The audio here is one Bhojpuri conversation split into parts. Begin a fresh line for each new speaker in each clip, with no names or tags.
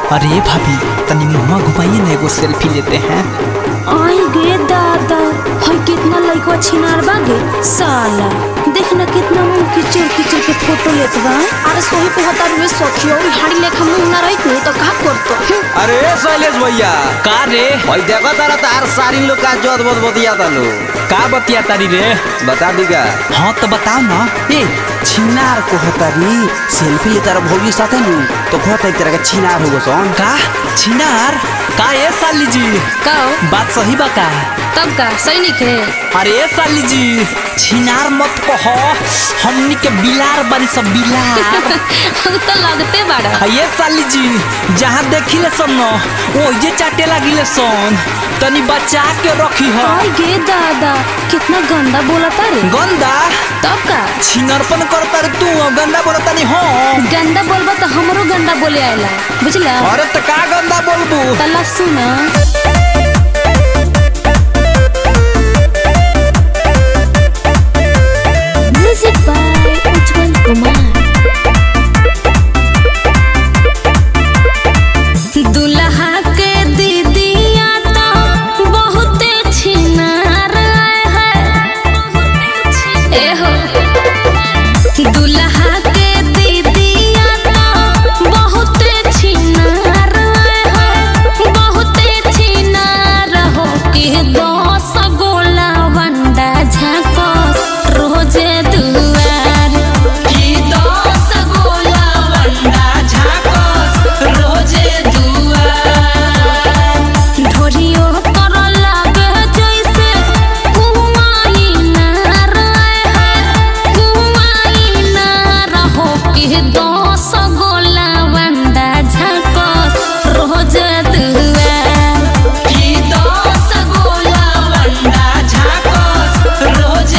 अरे भाभी तनी मुँह घुमाइए ना एगो सेल्फी लेते हैं
आई गे दादा हई कितना लइकवा छिनार बागे साला देख ना कितना मुंह किचड़ किचड़ के फोटो लेत बा
अरे सोही पे हतार में सखियो हाड़ी लेखा मुंह ना रही तो का करतो
अरे शैलेश भैया
का रे
भाई देखो तारा तार सारी लोग का जोत बोत बतिया तालू
का बतिया तारी रे
बता दी का
हाँ तो बताओ ना
ए छिनार को हतारी सेल्फी ले तारा भौजी साथे नु तो कहता एक तरह का छिनार हो सोन
का छिनार का ए साली जी
का हो?
बात सही बा का
तब का सैनिक है
अरे ए साली जी छिनार मत कहो हमनी के बिलार बनी सब बिलार
हम तो लगते बाड़ा
आ ये साली जी जहाँ देखिले सन न वो ये चाटे लागिले सन तनी बचा के रखी है
आई गे दादा कितना गंदा बोलता रे
गंदा
तब का
छिनरपन करता रे तू गंदा बोलता नहीं हो
गंदा बोलबा तो हमरो गंदा बोले आएला बुझला
अरे तो का गंदा बोलबू
तला सुना म्यूजिक बाय उज्जवल कुमार दुल्हा के दीदिया तो बहुते छिनार है ए हो दुल्हा के दीदिया तो बहुते छिनार है बहुते छिनार हो के दस गोला वंडा झाको रोजे दुआर की दस गोला वंडा झाको रोजे दुआर ढोरियो कर लागे जैसे कुआई नार है कुआई नार हो के दस गोला वंडा झाको रोज दुआर की दस गोला वंडा झाको रोज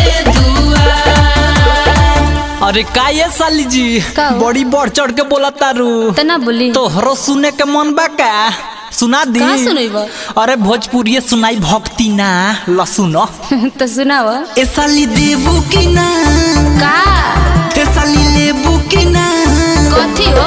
दुआर
अरे का ये साली जी
का हो?
बड़ी बढ़ चढ़ के बोला तारू
तना बोली
तोहरो सुने के मन बा का सुना दी
का सुनैबा?
अरे भोजपुरी सुनाई भक्ति ना ल सुनो
तो सुनाव
ए साली देबू की ना
का
ए साली लेबू की ना
कथी हो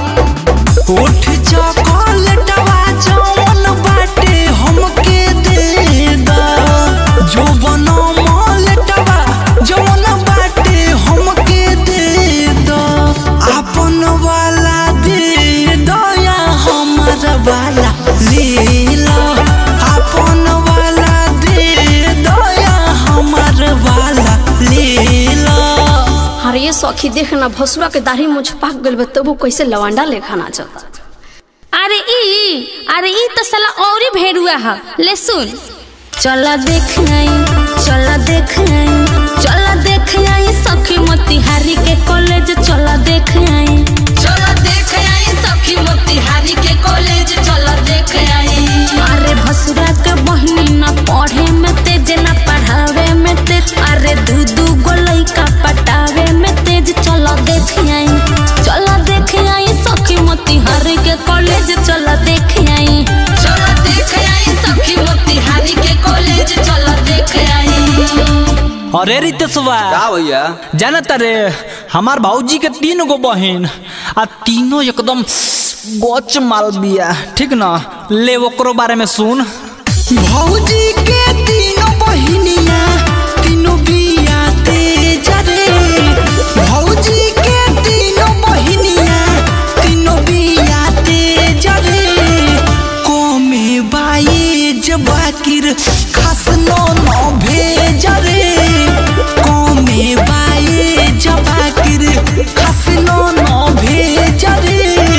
उठ चॉकलेटवा जौन बाटे हमके दे दा जो बनो मॉलेटवा जौन बाटे हमके दे दा अपन वाला दे दो या हमर वाला ले लो अपन वाला दे दो या हमर वाला ले लो
अरे ये सखी देख ना भसुआ के दाढ़ी मुझ पाक गइल बा तबु कैसे लवांडा लेखा नाचता
अरे ई अरे ई तो साला और ही भेड़ुआ है ले सुन चला देख आई चला देख आई चला देख आई सखी मोतिहारी के कॉलेज चला देख आई चला देख आई सखी मोतिहारी के कॉलेज चला देख आई अरे भसुरा के बहनी ना पढ़े में तेज ना पढ़ावे में तेज अरे दू दू गो लइका पटावे में तेज चला देख आई चला देख आई सखी मोतिहारी के कॉलेज चला देख आई चला देख आई सखी मोतिहारी के कॉलेज चला देख आई
अरे रितेशवा
का भैया
जाना तारे हमार भाऊजी के तीन गो बहन आ तीनों एकदम गोच माल बिया ठीक ना ले ओकरो बारे में सुन भौजी के तीनों बहिनिया तीनों बिया तेज रे भौजी के तीनों बहिनिया तीनों बिया तेज रे कोमे बाई जबाकिर खास नो नो भेज रे कोमे बाई जबाकिर खास नो नो भेज रे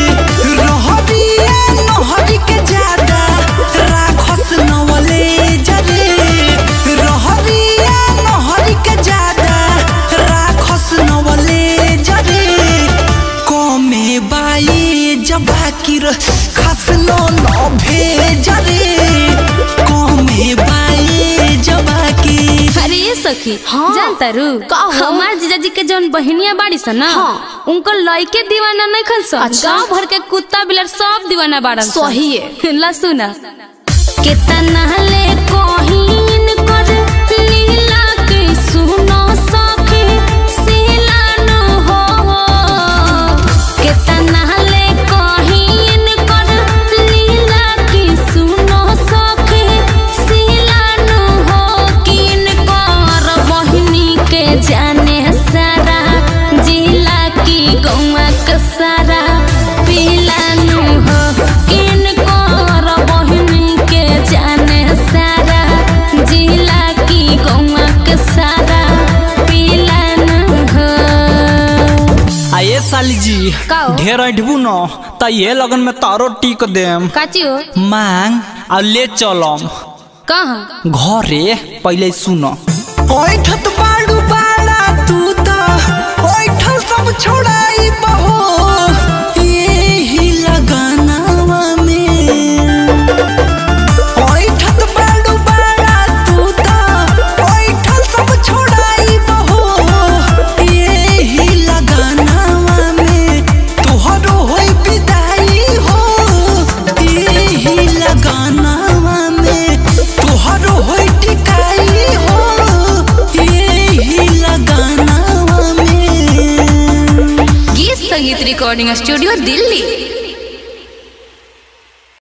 रहरिया नहरी के ज्यादा राखस नवले जरे रहरिया नहरी के ज्यादा राखस नवले जरे कमे बाई जबाकिर खास नो न भेज रे कमे बाई जबाकिर
अरे ये सखी
हाँ।
जानता रू
का हो?
हमार जीजाजी के जौन बहनिया बाड़ी सन ना
हाँ।
उनको लइके दीवाना नहीं खन सन
अच्छा।
गांव भर के कुत्ता बिलर सब दीवाना बाड़न सन।
सही है।
ला सुना कितना ले कोहिन कर लीला के सुनो सखी सिलानु हो कितना ले कोहिन कर
साली जी
का हो?
ढेर अठबू न त ये लगन में तारो टीक देम
काची हो
मांग आ ले चलम
कहाँ
घरे पहले सुन ओठत बाड़ू बाड़ा तू त ओठल सब छोड़ाई बहो यही लगानावा में ओठत बाड़ू बाड़ा तू त ओठल सब छोड़ाई बहो यही लगानावा में तोहरो होई विदाई हो यही लगानावा में तोहरो होई टिकाई हो यही लगानावा में
गीत संगीत रिकॉर्डिंग स्टूडियो दिल्ली